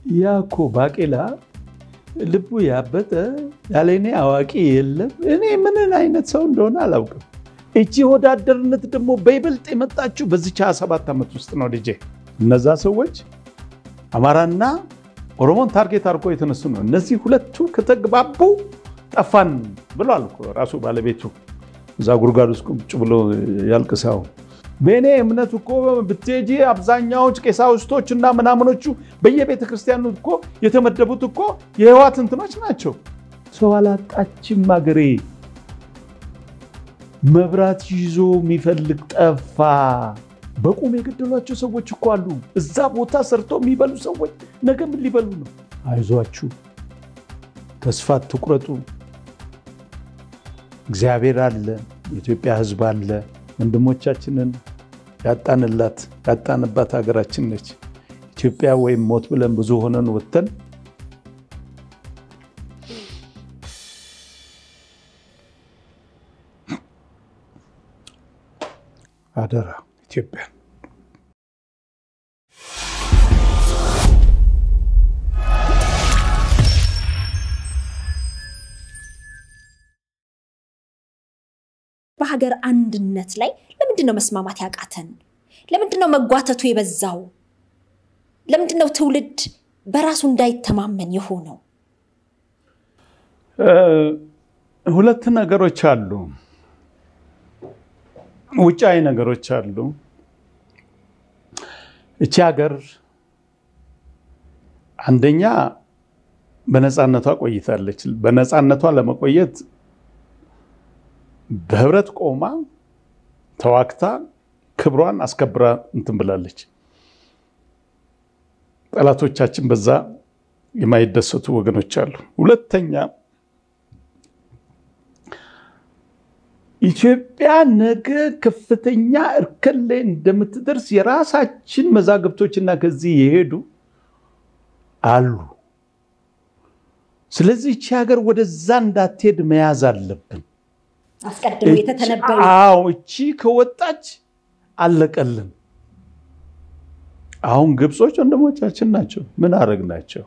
ያ እኮ ባቄላ ልቡ ያበጠ ያለ እኔ አዋቂ የለም። እኔ ምንን አይነት ሰው እንደሆነ አላውቅም። እቺ ወዳደርነት ደግሞ በይበልጥ የመጣችው በዚች 27 ዓመት ውስጥ ነው ልጄ። እነዛ ሰዎች አማራና ኦሮሞን ታርጌት አድርጎ የተነሱ ነው። እነዚህ ሁለቱ ከተግባቡ ጠፋን ብሏል እኮ ራሱ ባለቤቱ እዛ ጉድጓድ ውስጥ ቁጭ ብሎ ያልቅሳው። በእኔ እምነት እኮ ብትሄጂ አብዛኛዎች ቀሳውስቶች እና ምናምኖቹ በየቤተ ክርስቲያኑ እኮ የተመደቡት እኮ የህዋት እንትኖች ናቸው። ሰው አላጣችም አገሬ። መብራት ይዞ የሚፈልግ ጠፋ። በቁም የገደሏቸው ሰዎች እኮ አሉ። እዛ ቦታ ሰርተው የሚበሉ ሰዎች ነገ ምን ሊበሉ ነው? አይዟችሁ፣ ተስፋ አትቁረጡ። እግዚአብሔር አለ፣ የኢትዮጵያ ህዝብ አለ። ወንድሞቻችንን ያጣንላት ያጣንባት ሀገራችን ነች ኢትዮጵያ። ወይም ሞት ብለን ብዙ ሆነን ወጥተን አደራ ኢትዮጵያ በሀገር አንድነት ላይ ለምንድን ነው መስማማት ያቃተን? ለምንድን ነው መጓተቱ የበዛው? ለምንድን ነው ትውልድ በራሱ እንዳይተማመን የሆነው? ሁለት ነገሮች አሉ፣ ውጫዊ ነገሮች አሉ። እቺ ሀገር አንደኛ በነፃነቷ ቆይታለች። በነፃነቷ ለመቆየት በህብረት ቆማ ተዋግታ ክብሯን አስከብራ እንትን ብላለች። ጠላቶቻችን በዛ የማይደሰቱ ወገኖች አሉ። ሁለተኛ ኢትዮጵያ ነገ ከፍተኛ እርከን ላይ እንደምትደርስ የራሳችን መዛግብቶችና ከዚህ የሄዱ አሉ። ስለዚህ ይቺ ሀገር ወደዛ እንዳትሄድ መያዝ አለብን። አስቀድሞ የተተነበዩ አዎ እቺ ከወጣች አለቀልን። አሁን ግብጾች ወንድሞቻችን ናቸው። ምን አረግናቸው?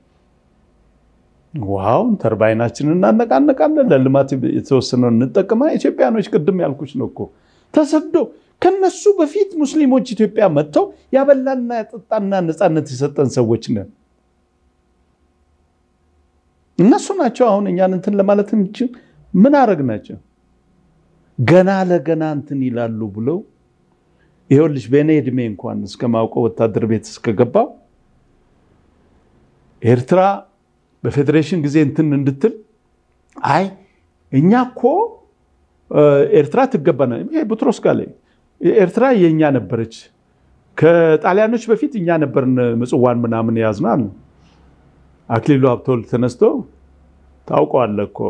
ውሃውን ተርባይናችንን እናነቃነቃለን፣ ለልማት የተወሰነውን እንጠቀማ። ኢትዮጵያኖች ቅድም ያልኩች ነው እኮ ተሰዶ ከነሱ በፊት ሙስሊሞች ኢትዮጵያ መጥተው ያበላና ያጠጣና ነፃነት የሰጠን ሰዎች ነን። እነሱ ናቸው አሁን እኛን እንትን ለማለት እንችል ምን አረግናቸው? ገና ለገና እንትን ይላሉ ብለው ይኸውልሽ በእኔ እድሜ እንኳን እስከማውቀው ወታደር ቤት እስከገባው ኤርትራ በፌዴሬሽን ጊዜ እንትን እንድትል አይ እኛ እኮ ኤርትራ ትገባና ይሄ ቡትሮስ ጋር ላይ ኤርትራ የእኛ ነበረች። ከጣሊያኖች በፊት እኛ ነበርን ምጽዋን ምናምን የያዝነው አሉ። አክሊሉ ሀብተወልድ ተነስቶ ታውቀዋለህ እኮ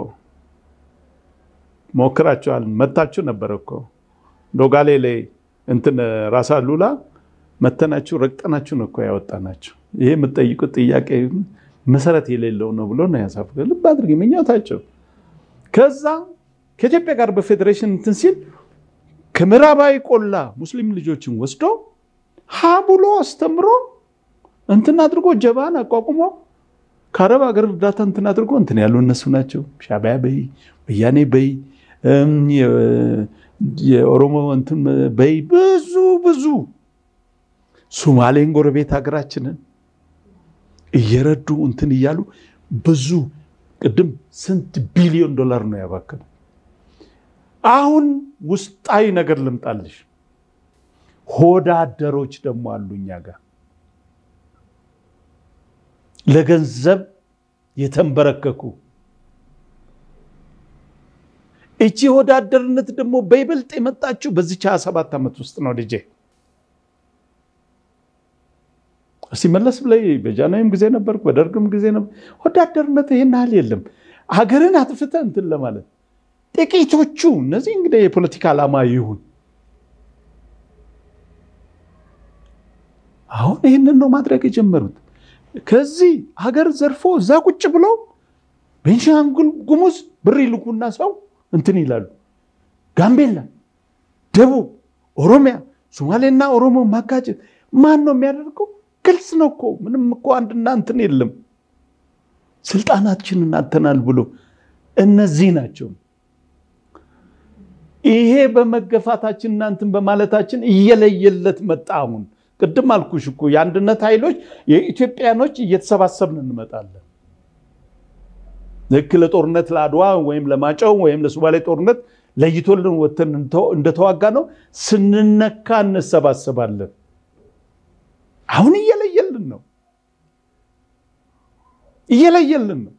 ሞክራችኋል፣ መታችሁ ነበር እኮ ዶጋሌ ላይ እንትን ራሳ ሉላ መተናችሁ ረግጠናችሁ ነው እኮ ያወጣናችሁ። ይሄ የምትጠይቁት ጥያቄ መሰረት የሌለው ነው ብሎ ነው ያሳፍ ልብ አድርግ ምኞታቸው። ከዛ ከኢትዮጵያ ጋር በፌዴሬሽን እንትን ሲል ከምዕራባዊ ቆላ ሙስሊም ልጆችን ወስዶ ሀ ብሎ አስተምሮ እንትን አድርጎ ጀባን አቋቁሞ ከአረብ ሀገር እርዳታ እንትን አድርጎ እንትን ያሉ እነሱ ናቸው። ሻዕቢያ በይ ወያኔ በይ የኦሮሞ እንትን በይ ብዙ ብዙ ሱማሌን ጎረቤት ሀገራችንን እየረዱ እንትን እያሉ ብዙ ቅድም ስንት ቢሊዮን ዶላር ነው ያባከኑ። አሁን ውስጣዊ ነገር ልምጣልሽ። ሆዳደሮች ደግሞ አሉ እኛ ጋር ለገንዘብ የተንበረከኩ እቺ ወዳደርነት ደግሞ በይበልጥ የመጣችው በዚች 27 ዓመት ውስጥ ነው ልጄ። እስቲ መለስ ብለይ በጃንሆይም ጊዜ ነበርኩ፣ በደርግም ጊዜ ነበር። ወዳደርነት ይህን ያህል የለም። ሀገርን አጥፍተ እንትን ለማለት ጥቂቶቹ እነዚህ እንግዲህ የፖለቲካ ዓላማ ይሁን አሁን ይህንን ነው ማድረግ የጀመሩት። ከዚህ ሀገር ዘርፎ እዛ ቁጭ ብለው ቤንሻንጉል ጉሙዝ ብር ይልኩና ሰው እንትን ይላሉ። ጋምቤላ፣ ደቡብ፣ ኦሮሚያ፣ ሶማሌና ኦሮሞ ማጋጨት ማን ነው የሚያደርገው? ግልጽ ነው እኮ ምንም እኮ አንድና እንትን የለም። ስልጣናችንን አተናል ብሎ እነዚህ ናቸው። ይሄ በመገፋታችን እናንትን በማለታችን እየለየለት መጣ። አሁን ቅድም አልኩሽ እኮ የአንድነት ኃይሎች የኢትዮጵያኖች እየተሰባሰብን እንመጣለን። ልክ ለጦርነት ለአድዋ ወይም ለማጨው ወይም ለሱባሌ ጦርነት ለይቶልን ወተን እንደተዋጋ ነው ስንነካ እንሰባሰባለን። አሁን እየለየልን ነው እየለየልን ነው።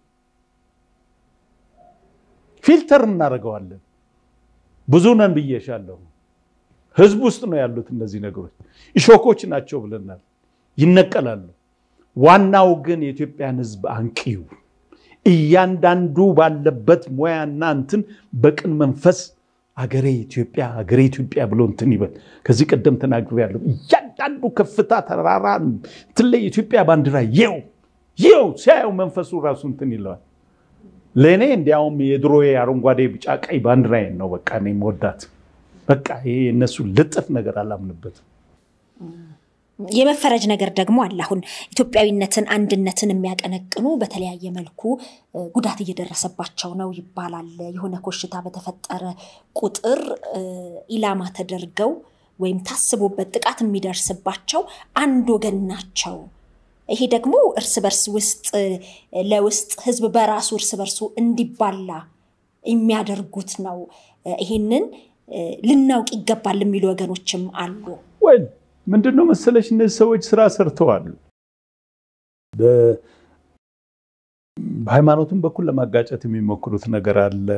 ፊልተር እናደርገዋለን። ብዙ ነን ብዬሻለሁ። ህዝብ ውስጥ ነው ያሉት እነዚህ ነገሮች እሾኮች ናቸው ብለናል። ይነቀላሉ። ዋናው ግን የኢትዮጵያን ህዝብ አንቂው እያንዳንዱ ባለበት ሙያና እንትን በቅን መንፈስ አገሬ ኢትዮጵያ አገሬ ኢትዮጵያ ብሎ እንትን ይበል። ከዚህ ቀደም ተናግሬያለሁ። እያንዳንዱ ከፍታ ተራራ እንትን ላይ የኢትዮጵያ ባንዲራ የው የው ሲያየው መንፈሱ ራሱ እንትን ይለዋል። ለእኔ እንዲያውም የድሮ አረንጓዴ፣ ቢጫ፣ ቀይ ባንዲራዬን ነው በቃ እኔ የምወዳት። በቃ ይሄ እነሱ ልጥፍ ነገር አላምንበትም። የመፈረጅ ነገር ደግሞ አለ። አሁን ኢትዮጵያዊነትን አንድነትን የሚያቀነቅኑ በተለያየ መልኩ ጉዳት እየደረሰባቸው ነው ይባላል። የሆነ ኮሽታ በተፈጠረ ቁጥር ኢላማ ተደርገው ወይም ታስቦበት ጥቃት የሚደርስባቸው አንድ ወገን ናቸው። ይሄ ደግሞ እርስ በርስ ውስጥ ለውስጥ ህዝብ በራሱ እርስ በርሱ እንዲባላ የሚያደርጉት ነው። ይሄንን ልናውቅ ይገባል የሚሉ ወገኖችም አሉ። ወይ ምንድን ነው መሰለሽ እነዚህ ሰዎች ስራ ሰርተዋል። በሃይማኖትም በኩል ለማጋጨት የሚሞክሩት ነገር አለ።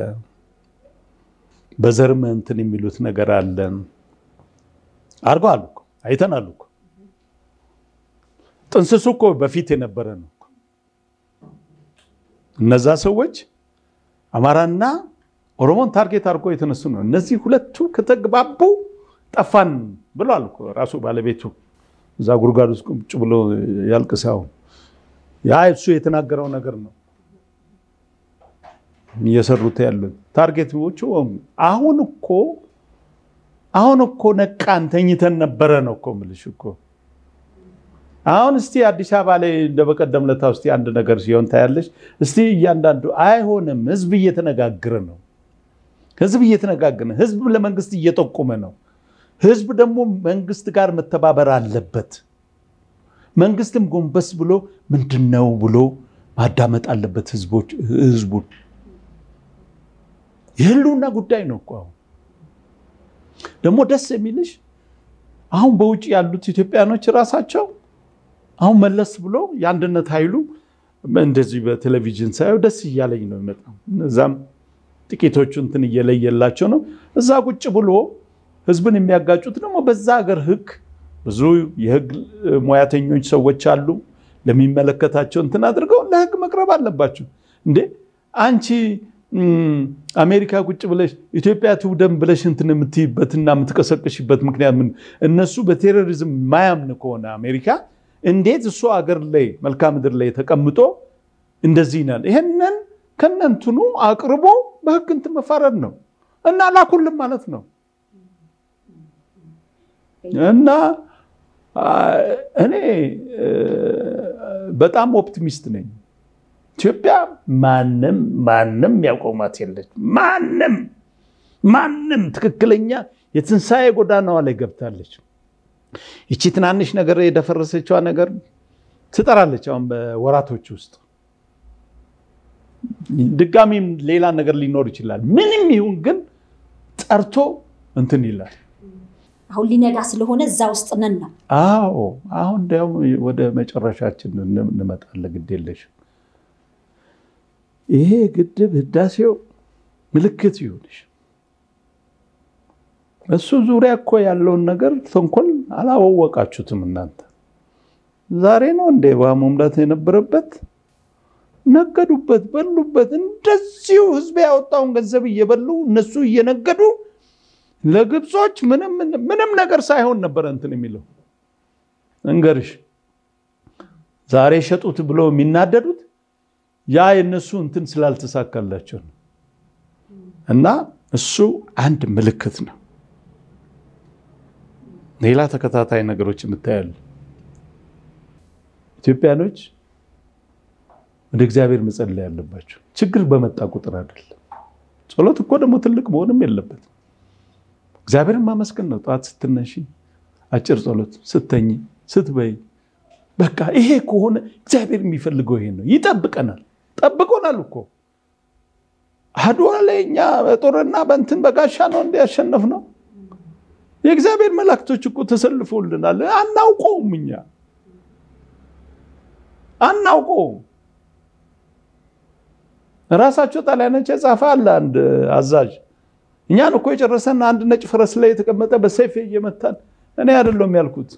በዘርም እንትን የሚሉት ነገር አለ። አድርገዋል እኮ አይተናል እኮ ጥንስሱ እኮ በፊት የነበረ ነው። እነዛ ሰዎች አማራና ኦሮሞን ታርጌት አድርጎ የተነሱ ነው። እነዚህ ሁለቱ ከተግባቡ ጠፋን ብሏል እኮ ራሱ ባለቤቱ እዛ ጉድጓድ ውስጥ ቁጭ ብሎ ያልቅሳው ያ እሱ የተናገረው ነገር ነው እየሰሩት ያሉት ታርጌቶቹ። አሁን እኮ አሁን እኮ ነቃን ተኝተን ነበረ ነው እኮ የምልሽ እኮ አሁን እስቲ አዲስ አበባ ላይ እንደ በቀደም ለታ ውስጥ አንድ ነገር ሲሆን ታያለሽ። እስቲ እያንዳንዱ አይሆንም። ህዝብ እየተነጋገረ ነው። ህዝብ እየተነጋገረ ህዝብ ለመንግስት እየጠቆመ ነው። ህዝብ ደግሞ መንግስት ጋር መተባበር አለበት። መንግስትም ጎንበስ ብሎ ምንድን ነው ብሎ ማዳመጥ አለበት ህዝቡን። የህልውና ጉዳይ ነው እኮ አሁን ደግሞ ደስ የሚልሽ አሁን በውጭ ያሉት ኢትዮጵያኖች ራሳቸው አሁን መለስ ብሎ የአንድነት ኃይሉ እንደዚህ በቴሌቪዥን ሳየው ደስ እያለኝ ነው የሚመጣው። እዛም ጥቂቶቹ እንትን እየለየላቸው ነው። እዛ ቁጭ ብሎ ህዝብን የሚያጋጩት ደግሞ በዛ ሀገር ህግ ብዙ የህግ ሙያተኞች ሰዎች አሉ። ለሚመለከታቸው እንትን አድርገው ለህግ መቅረብ አለባቸው። እንዴ አንቺ አሜሪካ ቁጭ ብለሽ ኢትዮጵያ ትውደም ብለሽ እንትን የምትይበትና የምትቀሰቅሽበት ምክንያት ምን? እነሱ በቴሮሪዝም ማያምን ከሆነ አሜሪካ እንዴት እሱ አገር ላይ መልክዓ ምድር ላይ ተቀምጦ እንደዚህ ይናል? ይሄንን ከነንትኑ አቅርቦ በህግ እንትን መፋረድ ነው እና ላኩልም ማለት ነው። እና እኔ በጣም ኦፕቲሚስት ነኝ። ኢትዮጵያ ማንም ማንም ያቆማት የለች። ማንም ማንም ትክክለኛ የትንሣኤ ጎዳናዋ ላይ ገብታለች። ይቺ ትናንሽ ነገር የደፈረሰችዋ ነገር ትጠራለች። አሁን በወራቶች ውስጥ ድጋሚም ሌላ ነገር ሊኖር ይችላል። ምንም ይሁን ግን ጠርቶ እንትን ይላል። አሁን ሊነጋ ስለሆነ እዛ ውስጥ ነን ነው። አዎ አሁን እንዲያውም ወደ መጨረሻችን እንመጣለን። ግድ የለሽም። ይሄ ግድብ ህዳሴው ምልክት ይሁንሽ። እሱ ዙሪያ እኮ ያለውን ነገር ተንኮል አላወቃችሁትም እናንተ። ዛሬ ነው እንደ ውሃ መሙላት የነበረበት። ነገዱበት፣ በሉበት። እንደዚሁ ህዝብ ያወጣውን ገንዘብ እየበሉ እነሱ እየነገዱ ለግብጾች ምንም ነገር ሳይሆን ነበረ እንትን የሚለው እንገርሽ። ዛሬ ሸጡት ብለው የሚናደዱት ያ የነሱ እንትን ስላልተሳካላቸው ነው። እና እሱ አንድ ምልክት ነው። ሌላ ተከታታይ ነገሮች እንታያለን። ኢትዮጵያኖች ወደ እግዚአብሔር መጸለይ ያለባቸው ችግር በመጣ ቁጥር አይደለም። ጸሎት እኮ ደግሞ ትልቅ መሆንም የለበትም። እግዚአብሔርን ማመስገን ነው። ጠዋት ስትነሺ አጭር ጸሎት፣ ስተኝ፣ ስትበይ በቃ ይሄ ከሆነ እግዚአብሔር የሚፈልገው ይሄ ነው። ይጠብቀናል። ጠብቆናል እኮ አድዋ ላይ እኛ በጦርና በእንትን በጋሻ ነው እንዲያሸነፍ ነው። የእግዚአብሔር መላእክቶች እኮ ተሰልፎልናል። አናውቀውም፣ እኛ አናውቀውም። ራሳቸው ጣሊያኖች የጻፈ አለ አንድ አዛዥ እኛን እኮ የጨረሰን አንድ ነጭ ፈረስ ላይ የተቀመጠ በሰይፍ እየመታን እኔ አይደለም ያልኩት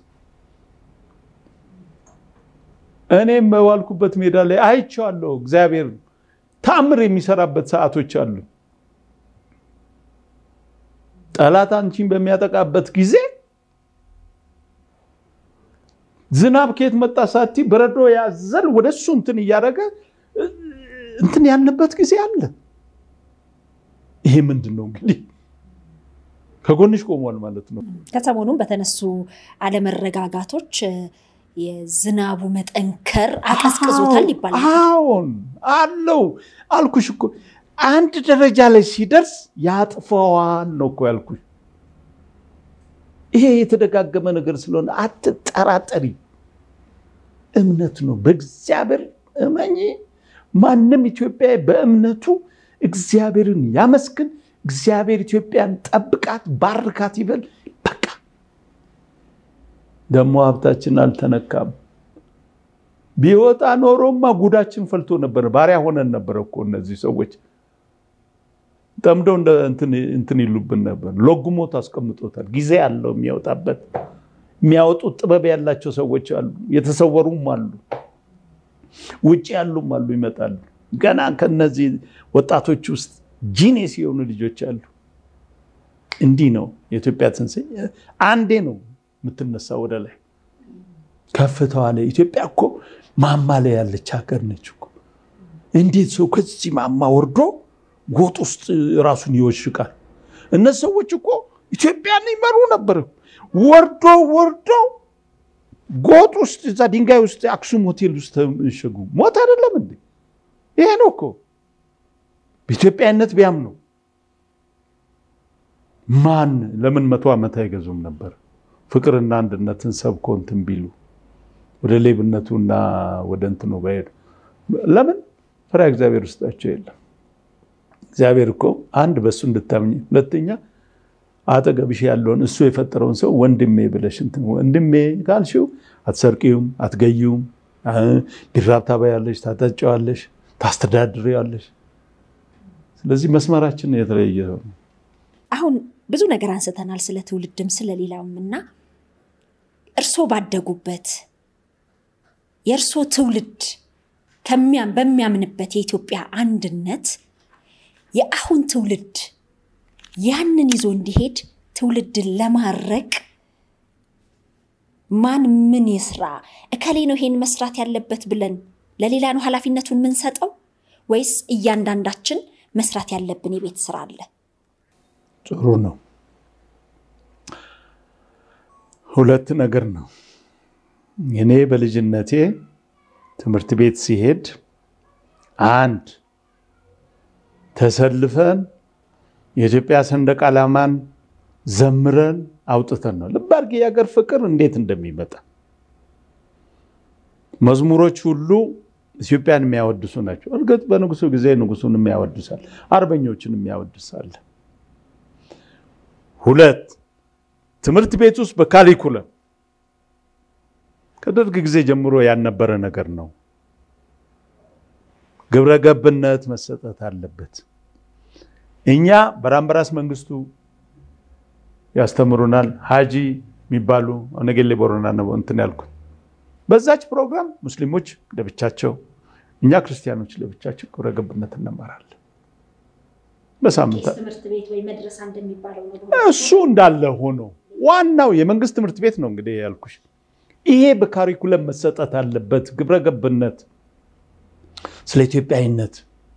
እኔም በዋልኩበት ሜዳ ላይ አይቼዋለሁ። እግዚአብሔር ተአምር የሚሰራበት ሰዓቶች አሉ። ጠላት አንቺን በሚያጠቃበት ጊዜ ዝናብ ከየት መጣ ሳቲ በረዶ ያዘል ወደ እሱ እንትን እያደረገ እንትን ያለበት ጊዜ አለ። ይሄ ምንድን ነው እንግዲህ ከጎንሽ ቆሟል ማለት ነው። ከሰሞኑም በተነሱ አለመረጋጋቶች የዝናቡ መጠንከር አቀዝቅዞታል ይባላል። አዎን አለው አልኩሽ እኮ አንድ ደረጃ ላይ ሲደርስ ያጥፈዋል ነው እኮ ያልኩሽ። ይሄ የተደጋገመ ነገር ስለሆነ አትጠራጠሪ። እምነት ነው። በእግዚአብሔር እመኚ። ማንም ኢትዮጵያዊ በእምነቱ እግዚአብሔርን ያመስግን። እግዚአብሔር ኢትዮጵያን ጠብቃት፣ ባርካት ይበል። በቃ ደግሞ ሀብታችን አልተነካም። ቢወጣ ኖሮማ ጉዳችን ፈልቶ ነበር። ባሪያ ሆነን ነበረ እኮ እነዚህ ሰዎች ጠምደው እንትን ይሉብን ነበር። ሎግሞት አስቀምጦታል። ጊዜ አለው የሚያወጣበት። የሚያወጡት ጥበብ ያላቸው ሰዎች አሉ፣ የተሰወሩም አሉ፣ ውጭ ያሉም አሉ፣ ይመጣሉ። ገና ከነዚህ ወጣቶች ውስጥ ጂኔስ የሆኑ ልጆች አሉ። እንዲህ ነው የኢትዮጵያ ትንሣኤ። አንዴ ነው የምትነሳ ወደ ላይ ከፍታዋ ላይ። ኢትዮጵያ እኮ ማማ ላይ ያለች ሀገር ነች እኮ። እንዴት ሰው ከዚህ ማማ ወርዶ ጎጥ ውስጥ ራሱን ይወሽቃል? እነዚህ ሰዎች እኮ ኢትዮጵያን ይመሩ ነበር። ወርዶ ወርዶ ጎጥ ውስጥ እዛ ድንጋይ ውስጥ አክሱም ሆቴል ውስጥ ተሸጉ። ሞት አይደለም እንዴ? ይሄ ነው እኮ በኢትዮጵያዊነት ቢያምኑ ማን ለምን መቶ ዓመት አይገዙም ነበር? ፍቅርና አንድነትን ሰብኮ እንትን ቢሉ ወደ ሌብነቱና ወደ እንትኑ ባሄዱ ለምን ፈሪሃ እግዚአብሔር ውስጣቸው የለም። እግዚአብሔር እኮ አንድ በእሱ እንድታምኝ፣ ሁለተኛ አጠገብሽ ያለውን እሱ የፈጠረውን ሰው ወንድሜ ብለሽ እንትን ወንድሜ ካልሽው አትሰርቂውም፣ አትገዩም። ቢራብ ታበያለሽ፣ ታጠጫዋለሽ፣ ታስተዳድሪዋለሽ። ስለዚህ መስመራችን የተለየ ነው። አሁን ብዙ ነገር አንስተናል፣ ስለ ትውልድም ስለሌላውም እና እርስዎ ባደጉበት የእርስዎ ትውልድ በሚያምንበት የኢትዮጵያ አንድነት የአሁን ትውልድ ያንን ይዞ እንዲሄድ ትውልድን ለማድረግ ማን ምን ይስራ፣ እከሌ ነው ይሄን መስራት ያለበት ብለን ለሌላ ነው ኃላፊነቱን የምንሰጠው ወይስ እያንዳንዳችን መስራት ያለብን የቤት ስራ አለ? ጥሩ ነው። ሁለት ነገር ነው። እኔ በልጅነቴ ትምህርት ቤት ሲሄድ አንድ ተሰልፈን የኢትዮጵያ ሰንደቅ ዓላማን ዘምረን አውጥተን ነው። ልብ አድርጊ የሀገር ፍቅር እንዴት እንደሚመጣ መዝሙሮች ሁሉ ኢትዮጵያን የሚያወድሱ ናቸው። እርግጥ በንጉሱ ጊዜ ንጉሱን የሚያወድሳል፣ አርበኞችን የሚያወድሳል። ሁለት ትምህርት ቤት ውስጥ በካሪኩለም ከደርግ ጊዜ ጀምሮ ያልነበረ ነገር ነው። ግብረ ገብነት መሰጠት አለበት። እኛ በራምበራስ መንግስቱ ያስተምሩናል። ሀጂ የሚባሉ ነገሌ ቦረና ነው እንትን ያልኩት። በዛች ፕሮግራም ሙስሊሞች ለብቻቸው፣ እኛ ክርስቲያኖች ለብቻቸው ግብረ ገብነት እንማራለን። በሳምንት እሱ እንዳለ ሆኖ ዋናው የመንግስት ትምህርት ቤት ነው እንግዲህ ያልኩሽ። ይሄ በካሪኩለም መሰጠት አለበት። ግብረ ገብነት ስለ ኢትዮጵያዊነት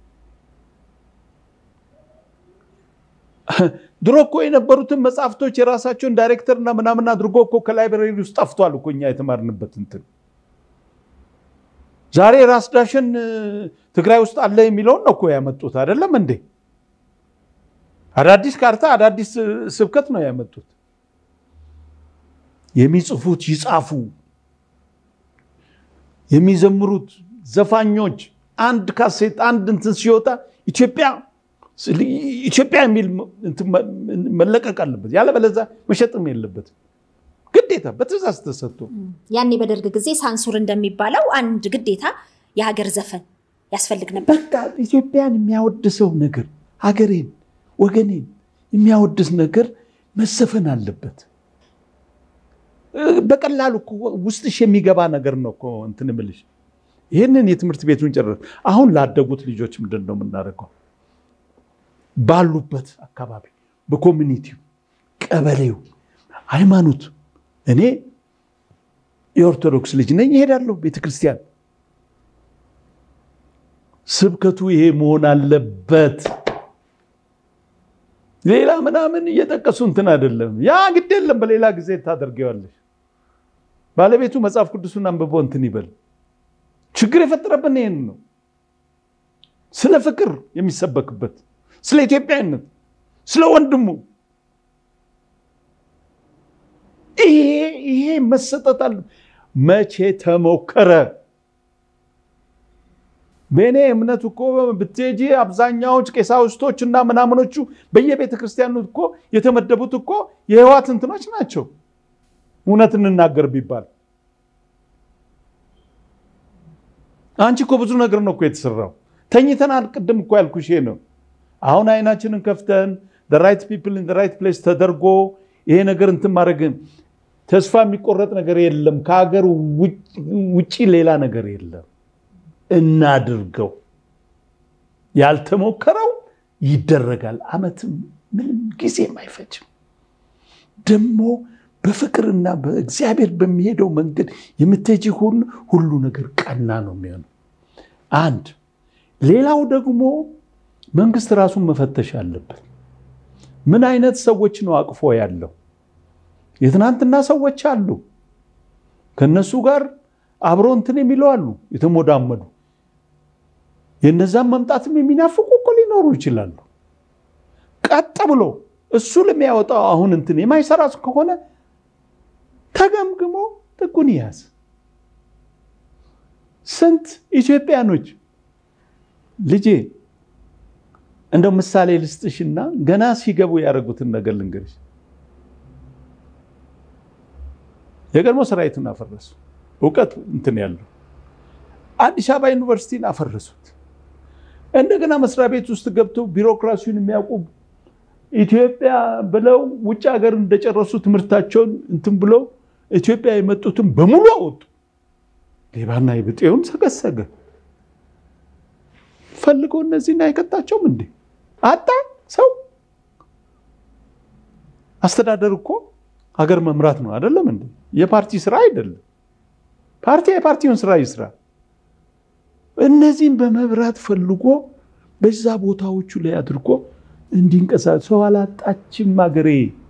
ድሮ እኮ የነበሩትን መጽሐፍቶች የራሳቸውን ዳይሬክተርና ምናምን አድርጎ እኮ ከላይብረሪ ውስጥ ጠፍቷል እኮ እኛ የተማርንበት እንትን ዛሬ ራስ ዳሽን ትግራይ ውስጥ አለ የሚለውን ነው እኮ ያመጡት አይደለም እንዴ? አዳዲስ ካርታ አዳዲስ ስብከት ነው ያመጡት። የሚጽፉት ይጻፉ፣ የሚዘምሩት ዘፋኞች አንድ ካሴት አንድ እንትን ሲወጣ ኢትዮጵያ ኢትዮጵያ የሚል መለቀቅ አለበት። ያለበለዚያ መሸጥም የለበትም። ግዴታ በትእዛዝ ተሰጥቶ ያኔ በደርግ ጊዜ ሳንሱር እንደሚባለው አንድ ግዴታ የሀገር ዘፈን ያስፈልግ ነበር። በቃ ኢትዮጵያን የሚያወድሰው ነገር ሀገሬን፣ ወገኔን የሚያወድስ ነገር መዘፈን አለበት። በቀላሉ ውስጥሽ የሚገባ ነገር ነው እኮ እንትን እምልሽ። ይህንን የትምህርት ቤቱን ጨረስ። አሁን ላደጉት ልጆች ምንድን ነው የምናደርገው? ባሉበት አካባቢ በኮሚኒቲው፣ ቀበሌው፣ ሃይማኖት እኔ የኦርቶዶክስ ልጅ ነኝ፣ እሄዳለሁ ቤተክርስቲያን። ስብከቱ ይሄ መሆን አለበት። ሌላ ምናምን እየጠቀሱ እንትን አይደለም። ያ ግድ የለም፣ በሌላ ጊዜ ታደርገዋለሽ። ባለቤቱ መጽሐፍ ቅዱሱን አንብቦ እንትን ይበል። ችግር የፈጠረብን ይህን ነው። ስለ ፍቅር የሚሰበክበት፣ ስለ ኢትዮጵያዊነት፣ ስለ ወንድሙ ይሄ መሰጠት አለ። መቼ ተሞከረ? በእኔ እምነት እኮ ብትሄጂ አብዛኛዎች ቀሳውስቶች እና ምናምኖቹ በየቤተ ክርስቲያኑ እኮ የተመደቡት እኮ የህዋት እንትኖች ናቸው። እውነት እንናገር ቢባል አንቺ እኮ ብዙ ነገር ነው እኮ የተሰራው። ተኝተናል። ቅድም እኮ ያልኩሽ ነው። አሁን አይናችንን ከፍተን ራይት ፒፕል ኢን ራይት ፕሌስ ተደርጎ ይሄ ነገር እንትን ማድረግን ተስፋ የሚቆረጥ ነገር የለም። ከሀገር ውጭ ሌላ ነገር የለም። እናድርገው። ያልተሞከረው ይደረጋል። ዓመትም ምንም ጊዜም አይፈጅም። ደግሞ በፍቅርና በእግዚአብሔር በሚሄደው መንገድ የምትሄጂ ሁሉ ሁሉ ነገር ቀና ነው የሚሆነው። አንድ ሌላው ደግሞ መንግስት ራሱን መፈተሽ አለበት። ምን አይነት ሰዎች ነው አቅፎ ያለው? የትናንትና ሰዎች አሉ። ከነሱ ጋር አብሮ እንትን የሚለው አሉ፣ የተሞዳመዱ የነዛም መምጣትም የሚናፍቁ እኮ ሊኖሩ ይችላሉ። ቀጥ ብሎ እሱ ለሚያወጣው አሁን እንትን የማይሰራ ከሆነ ተገምግሞ ጥጉን ይያዝ። ስንት ኢትዮጵያኖች ልጄ እንደው ምሳሌ ልስጥሽና ገና ሲገቡ ያደረጉትን ነገር ልንገርሽ። የቀድሞ ሰራዊቱን አፈረሱ። እውቀት እንትን ያለው አዲስ አበባ ዩኒቨርሲቲን አፈረሱት። እንደገና መስሪያ ቤት ውስጥ ገብተው ቢሮክራሲውን የሚያውቁ ኢትዮጵያ ብለው ውጭ ሀገር እንደጨረሱ ትምህርታቸውን እንትን ብለው ኢትዮጵያ የመጡትን በሙሉ አወጡ። ሌባና የብጤውን ሰገሰገ። ፈልጎ እነዚህን አይቀጣቸውም እንዴ? አጣ ሰው አስተዳደር እኮ ሀገር መምራት ነው አይደለም እንዴ? የፓርቲ ስራ አይደለም። ፓርቲ የፓርቲውን ስራ ይስራ። እነዚህም በመብራት ፈልጎ በዛ ቦታዎቹ ላይ አድርጎ እንዲንቀሳቀስ ሰው አላጣችም ሀገሬ።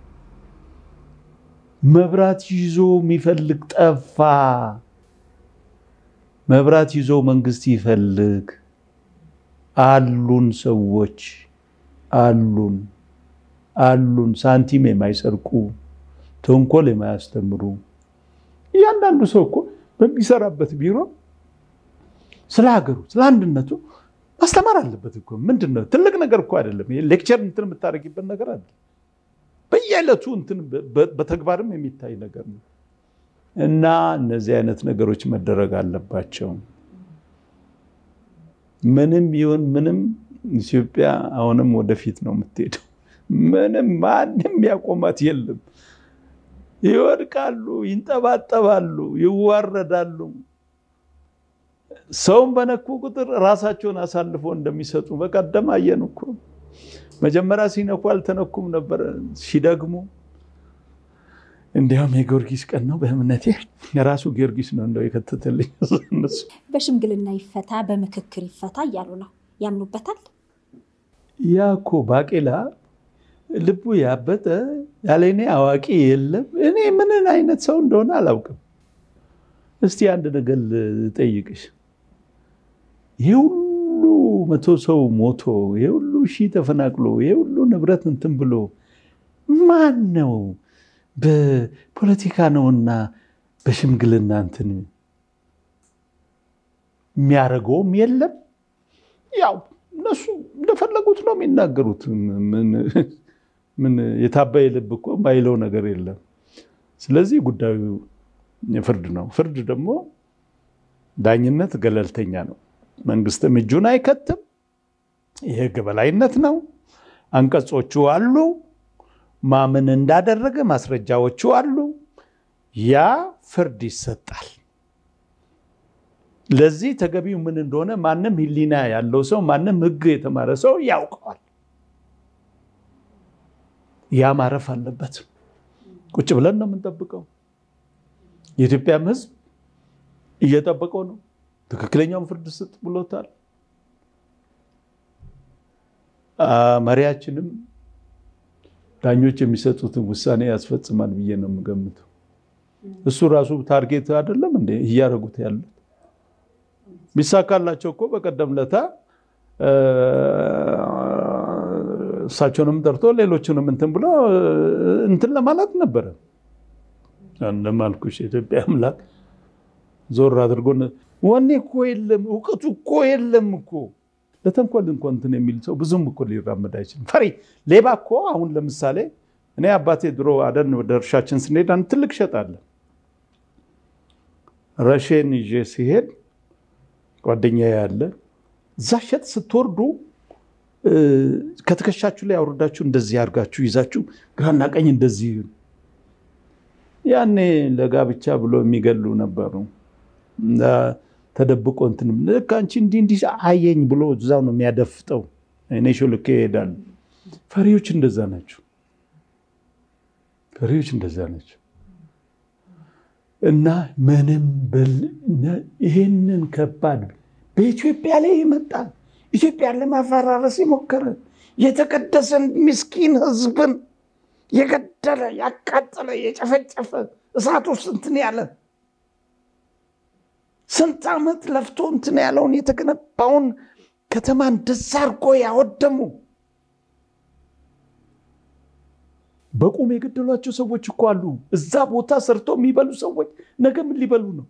መብራት ይዞ የሚፈልግ ጠፋ። መብራት ይዞ መንግስት ይፈልግ። አሉን ሰዎች አሉን አሉን፣ ሳንቲም የማይሰርቁ ተንኮል የማያስተምሩ። እያንዳንዱ ሰው እኮ በሚሰራበት ቢሮ ስለ ሀገሩ ስለ አንድነቱ ማስተማር አለበት እኮ። ምንድን ነው ትልቅ ነገር እኮ አይደለም። ሌክቸር እንትን የምታደርጊበት ነገር አለ። በየዕለቱ እንትን በተግባርም የሚታይ ነገር ነው እና እነዚህ አይነት ነገሮች መደረግ አለባቸው። ምንም ይሁን ምንም ኢትዮጵያ አሁንም ወደፊት ነው የምትሄደው። ምንም ማንም ያቆማት የለም። ይወድቃሉ፣ ይንጠባጠባሉ፣ ይዋረዳሉ። ሰውን በነኩ ቁጥር ራሳቸውን አሳልፎ እንደሚሰጡ በቀደም አየን እኮ። መጀመሪያ ሲነኩ አልተነኩም ነበር፣ ሲደግሙ እንዲያውም የጊዮርጊስ ቀን ነው በእምነቴ የራሱ ጊዮርጊስ ነው እንደው የከተተልኝ እነሱ። በሽምግልና ይፈታ በምክክር ይፈታ እያሉ ነው። ያምኑበታል። ያ እኮ ባቄላ ልቡ ያበጠ ያለ እኔ አዋቂ የለም። እኔ ምንን አይነት ሰው እንደሆነ አላውቅም። እስቲ አንድ ነገር ልጠይቅሽ። ይሄ ሁሉ መቶ ሰው ሞቶ ይሄ ሁሉ ሺህ ተፈናቅሎ ይሄ ሁሉ ንብረት እንትን ብሎ ማን ነው በፖለቲካ ነውና በሽምግልና እንትን የሚያደርገውም የለም። ያው እነሱ እንደፈለጉት ነው የሚናገሩት። ምን የታበየ ልብ እኮ ማይለው ነገር የለም። ስለዚህ ጉዳዩ ፍርድ ነው። ፍርድ ደግሞ ዳኝነት ገለልተኛ ነው። መንግስትም እጁን አይከትም። የህግ በላይነት ነው። አንቀጾቹ አሉ። ማምን እንዳደረገ ማስረጃዎቹ አሉ። ያ ፍርድ ይሰጣል። ለዚህ ተገቢው ምን እንደሆነ ማንም ህሊና ያለው ሰው ማንም ህግ የተማረ ሰው ያውቀዋል። ያ ማረፍ አለበት። ቁጭ ብለን ነው የምንጠብቀው። የኢትዮጵያም ህዝብ እየጠበቀው ነው። ትክክለኛውን ፍርድ ስጥ ብሎታል። መሪያችንም ዳኞች የሚሰጡትን ውሳኔ ያስፈጽማል ብዬ ነው የምገምተው። እሱ ራሱ ታርጌት አይደለም እንደ እያደረጉት ያሉት ቢሳካላቸው እኮ በቀደም ለታ እሳቸውንም ጠርቶ ሌሎችንም እንትን ብሎ እንትን ለማለት ነበረ። እንደማልኩሽ የኢትዮጵያ አምላክ ዞር አድርጎ ወኔ እኮ የለም፣ እውቀቱ እኮ የለም እኮ ለተንኮል እንኳ እንትን የሚል ሰው ብዙም እኮ ሊራመድ አይችልም። ፈሪ ሌባ እኮ አሁን ለምሳሌ እኔ አባቴ ድሮ አደን ወደ እርሻችን ስንሄድ አንድ ትልቅ ሸጥ አለ። ረሼን ይዤ ሲሄድ ጓደኛ ያለ እዛ ሸጥ ስትወርዱ ከትከሻችሁ ላይ አውርዳችሁ እንደዚህ አድርጋችሁ ይዛችሁ ግራና ቀኝ እንደዚህ ያኔ ለጋብቻ ብሎ የሚገሉ ነበሩ። ተደብቆ እንትን ልክ አንቺ እንዲህ እንዲህ አየኝ ብሎ እዛው ነው የሚያደፍጠው። እኔ ሾልኬ ይሄዳል። ፈሪዎች እንደዛ ናቸው። ፈሪዎች እንደዛ ናቸው። እና ምንም ይህንን ከባድ በኢትዮጵያ ላይ ይመጣል። ኢትዮጵያን ለማፈራረስ የሞከረ የተቀደሰን ምስኪን ሕዝብን የገደለ ያቃጠለ የጨፈጨፈ እሳት ውስጥ እንትን ያለ ስንት ዓመት ለፍቶ እንትን ያለውን የተገነባውን ከተማ እንደዛ አድርጎ ያወደሙ በቁም የገደሏቸው ሰዎች እኮ አሉ። እዛ ቦታ ሰርቶ የሚበሉ ሰዎች ነገ ምን ሊበሉ ነው?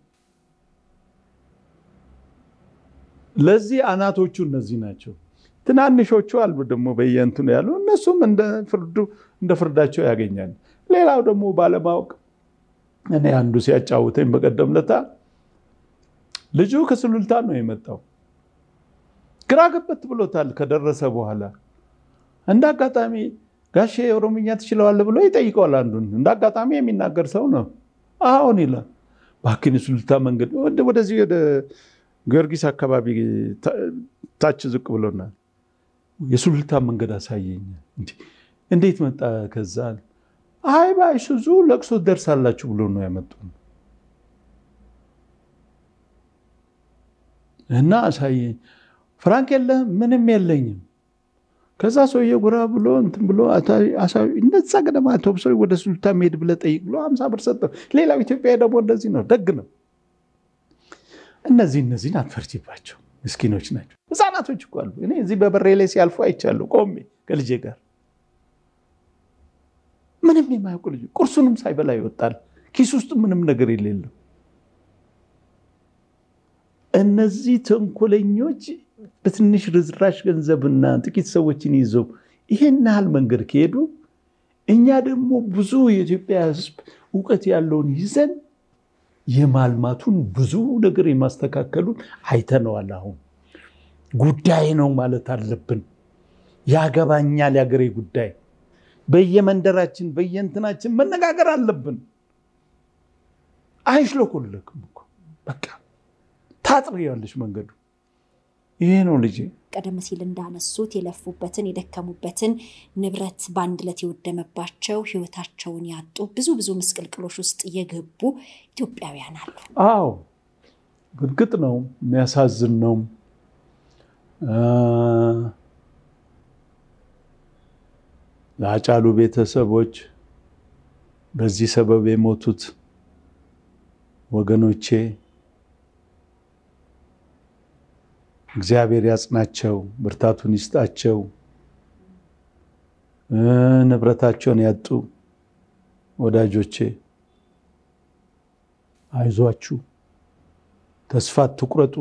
ለዚህ አናቶቹ እነዚህ ናቸው። ትናንሾቹ አሉ ደግሞ በየእንትኑ ያሉ እነሱም እንደ ፍርዳቸው ያገኛል። ሌላው ደግሞ ባለማወቅ እኔ አንዱ ሲያጫውተኝ በቀደም ለታ ልጁ ከስሉልታ ነው የመጣው። ግራ ገበት ብሎታል። ከደረሰ በኋላ እንደ አጋጣሚ ጋሼ ኦሮምኛ ትችለዋለህ ብሎ ይጠይቀዋል። አንዱን እንደ አጋጣሚ የሚናገር ሰው ነው። አሁን ይላል እባክህን የሱሉልታ መንገድ ወደዚህ ወደ ጊዮርጊስ አካባቢ ታች ዝቅ ብሎናል። የሱሉልታ መንገድ አሳየኝ። እንዴት መጣ? ከዛ አይ በአይሱዙ ለቅሶ ደርሳላችሁ ብሎ ነው ያመጡን እና አሳየኝ። ፍራንክ የለህም? ምንም የለኝም። ከዛ ሰውዬ ጉራ ብሎ እንትን ብሎ እንደዛ ገደማ አውቶቡስ ወደ ሱሉልታ መሄድ ብለህ ጠይቅ ብሎ ሀምሳ ብር ሰጠው። ሌላው ኢትዮጵያ ደግሞ እንደዚህ ነው፣ ደግ ነው። እነዚህ እነዚህን አትፈርጂባቸው፣ ምስኪኖች ናቸው። ህፃናቶች እኮ አሉ። እኔ እዚህ በበሬ ላይ ሲያልፉ አይቻለሁ፣ ቆሜ ከልጄ ጋር ምንም የማያውቁ ልጅ ቁርሱንም ሳይበላ ይወጣል፣ ኪስ ውስጥ ምንም ነገር የሌለው። እነዚህ ተንኮለኞች በትንሽ ርዝራሽ ገንዘብና ጥቂት ሰዎችን ይዘው ይሄን ያህል መንገድ ከሄዱ እኛ ደግሞ ብዙ የኢትዮጵያ ሕዝብ እውቀት ያለውን ይዘን የማልማቱን ብዙ ነገር የማስተካከሉን አይተነዋል። አሁን ጉዳይ ነው ማለት አለብን። ያገባኛል የአገሬ ጉዳይ በየመንደራችን በየእንትናችን መነጋገር አለብን። አይሽለኮለክም እኮ በቃ ታጥሪያለሽ መንገዱ ይሄ ነው ልጄ። ቀደም ሲል እንዳነሱት የለፉበትን የደከሙበትን ንብረት በአንድ ዕለት የወደመባቸው ህይወታቸውን ያጡ ብዙ ብዙ ምስቅልቅሎች ውስጥ የገቡ ኢትዮጵያውያን አሉ። አዎ እርግጥ ነው፣ የሚያሳዝን ነው። ለአጫሉ ቤተሰቦች በዚህ ሰበብ የሞቱት ወገኖቼ እግዚአብሔር ያጽናቸው፣ ብርታቱን ይስጣቸው። ንብረታቸውን ያጡ ወዳጆቼ አይዟችሁ፣ ተስፋ አትቁረጡ።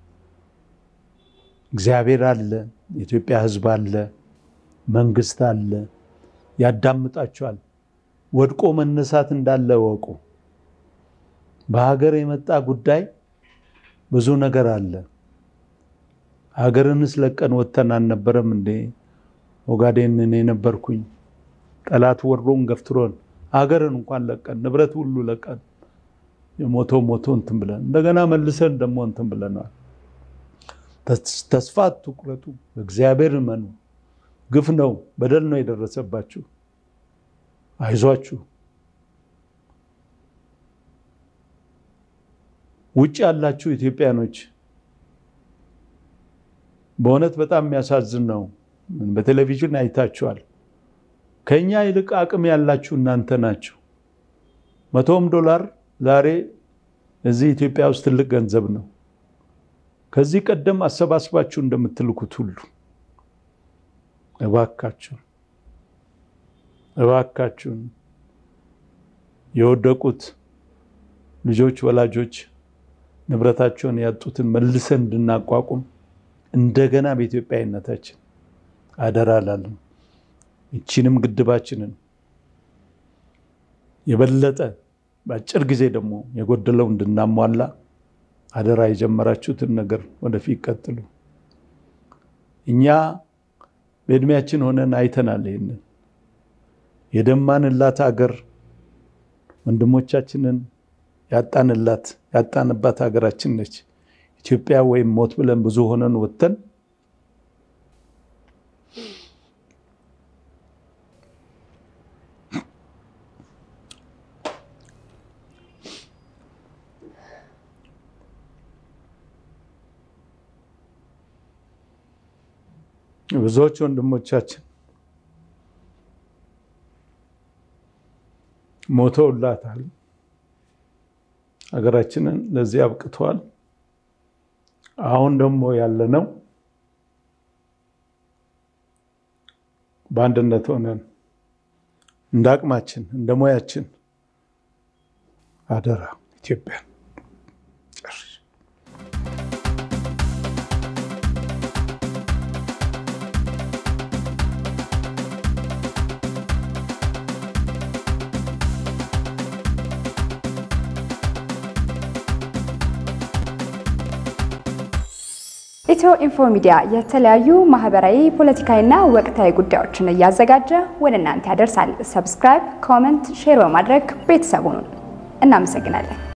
እግዚአብሔር አለ፣ የኢትዮጵያ ሕዝብ አለ፣ መንግስት አለ፣ ያዳምጣቸዋል። ወድቆ መነሳት እንዳለ ወቁ። በሀገር የመጣ ጉዳይ ብዙ ነገር አለ። ሀገርንስ ለቀን ወጥተን አልነበረም እንዴ? ኦጋዴን እኔ ነበርኩኝ። ጠላት ወሮን ገፍትሮን ሀገርን እንኳን ለቀን ንብረት ሁሉ ለቀን የሞቶ ሞቶ እንትን ብለን እንደገና መልሰን ደግሞ እንትን ብለናል። ተስፋ አትቁረጡ፣ እግዚአብሔር እመኑ። ግፍ ነው፣ በደል ነው የደረሰባችሁ። አይዟችሁ። ውጭ ያላችሁ ኢትዮጵያኖች በእውነት በጣም የሚያሳዝን ነው። በቴሌቪዥን አይታችኋል። ከኛ ይልቅ አቅም ያላችሁ እናንተ ናችሁ። መቶም ዶላር ዛሬ እዚህ ኢትዮጵያ ውስጥ ትልቅ ገንዘብ ነው። ከዚህ ቀደም አሰባስባችሁ እንደምትልኩት ሁሉ እባካችሁን እባካችሁን የወደቁት ልጆች ወላጆች ንብረታቸውን ያጡትን መልሰን እንድናቋቁም እንደገና በኢትዮጵያዊነታችን አደራ እላለሁ። ይቺንም ግድባችንን የበለጠ በአጭር ጊዜ ደግሞ የጎደለው እንድናሟላ አደራ። የጀመራችሁትን ነገር ወደፊት ቀጥሉ። እኛ በእድሜያችን ሆነን አይተናል። ይህንን የደማንላት ሀገር ወንድሞቻችንን ያጣንላት ያጣንባት ሀገራችን ነች ኢትዮጵያ። ወይም ሞት ብለን ብዙ ሆነን ወጥተን ብዙዎች ወንድሞቻችን ሞተውላታል። ሀገራችንን ለዚህ አብቅተዋል። አሁን ደግሞ ያለነው በአንድነት ሆነን እንደ አቅማችን እንደ ሙያችን አደራ ኢትዮጵያን ኢትዮ ኢንፎ ሚዲያ የተለያዩ ማህበራዊ፣ ፖለቲካዊና ወቅታዊ ጉዳዮችን እያዘጋጀ ወደ እናንተ ያደርሳል። ሰብስክራይብ፣ ኮመንት፣ ሼር በማድረግ ቤተሰቡን እናመሰግናለን።